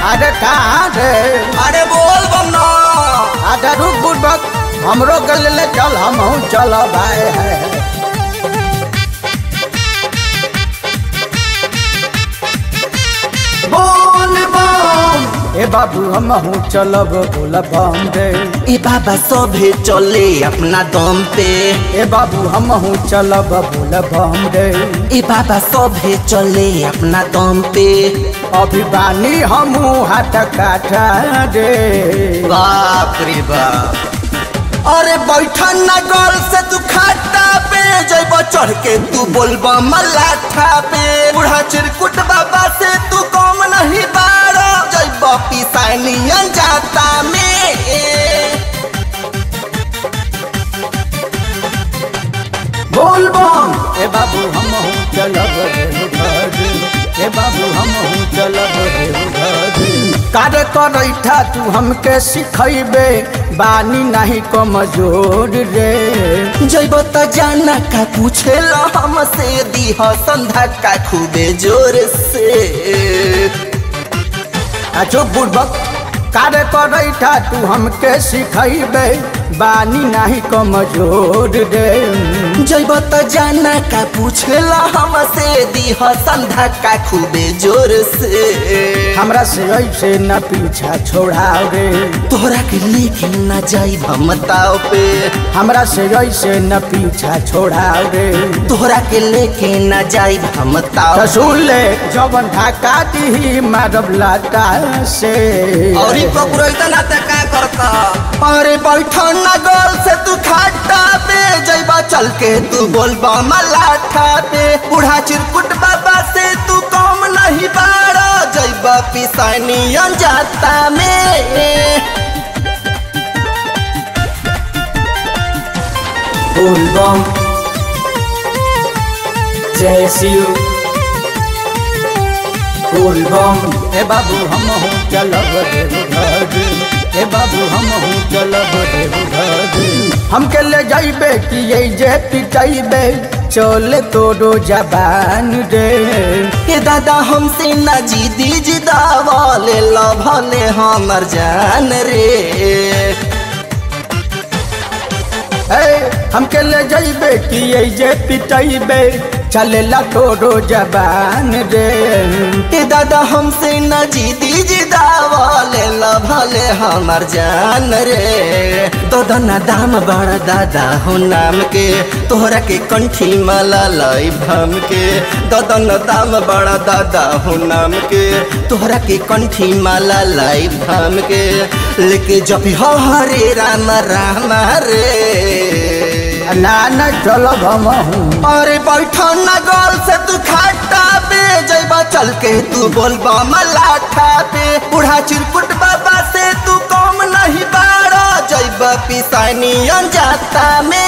अरे कहाँ रे अरे बोल बम ना अरे रुक बुड़बक हमरो गल ले चल हम चल भाई है बोल बम ए बाबू हम चलब बोल बम रे ए बाबा सभे चले अपना दम पे ए बाबू हम चलब बोल बम रे ए बाबा सभे चले अपना दम पे अभी बानी हम हाथ काठा रे बाप रे बाप अरे बैठन ना गल से तू खाटा पे जैब चढ़ के तू बोलबा मलाठा पे बूढ़ा चिरकुट बाबा से तू कम नहीं बारो जैब पिसानियन जाता में बोल बम ए बाबू हम चलब रे ए बाबू हम चलब रे कार्य करैठा तू हमके सिखैबे बानी नहीं कमजोर रे जैब त जाना का पूछेला हमसे दीह संधा का खूबे जोर से आ चुप बुड़बक कार्य करैठा तू हमके सिखैबे बानी नहीं कमजोर रे जैब त जाना का पूछेला हमसे दीह संधा का खूबे जोर से हमरा से ऐसे न पीछा छोड़ाओ रे तोहरा के लेके न जाई भमताओ पे हमरा से ऐसे न पीछा छोड़ाओ रे तोहरा के लेके न जाई भमताओ तो सुन ले जवन ढाका दी मारब लाटा से और ई पकड़ोइता ना त का करता अरे बैठन ना गल से तू खाटा पे जैबा चल के तू बोलबा मलाठा पे बूढ़ा चिरकुट बाबा से तू कम नहीं बाड़ा जैबा पिसानियन जाता में बोल बम जय शिव बोल बम ए बाबू हम हूँ चलब देवघर ए बाबू हम हूँ चलब देवघर हमके ले जाइबे कि ये जे पिटाइबे चले तोरो जबान रे ए दादा हमसे ना जीदी जिदावा ले लो भले हमर जान रे ए हमके ले जाइबे कि ये जे पिटाइबे चलेला तोरो जबान रे ए दादा हमसे न जीदी जिदावा ले लो भले हमर जान रे दादा ना दाम बड़ा दादा हो नाम के तोहरा के कंठी माला लाई भम के दादा न दाम बड़ा दादा हो नाम के तोहरा के कंठी माला लाई भम के लेके जब हो हरे राम राम रे ना ना चलब हम हूँ अरे बैठन ना गल से तू खाटा पे जैबा चल के तू बोलबा मलाठा पे बूढ़ा चिरकुट बाबा से तू कम नहीं बाड़ा जैबा पिसानियन जाता में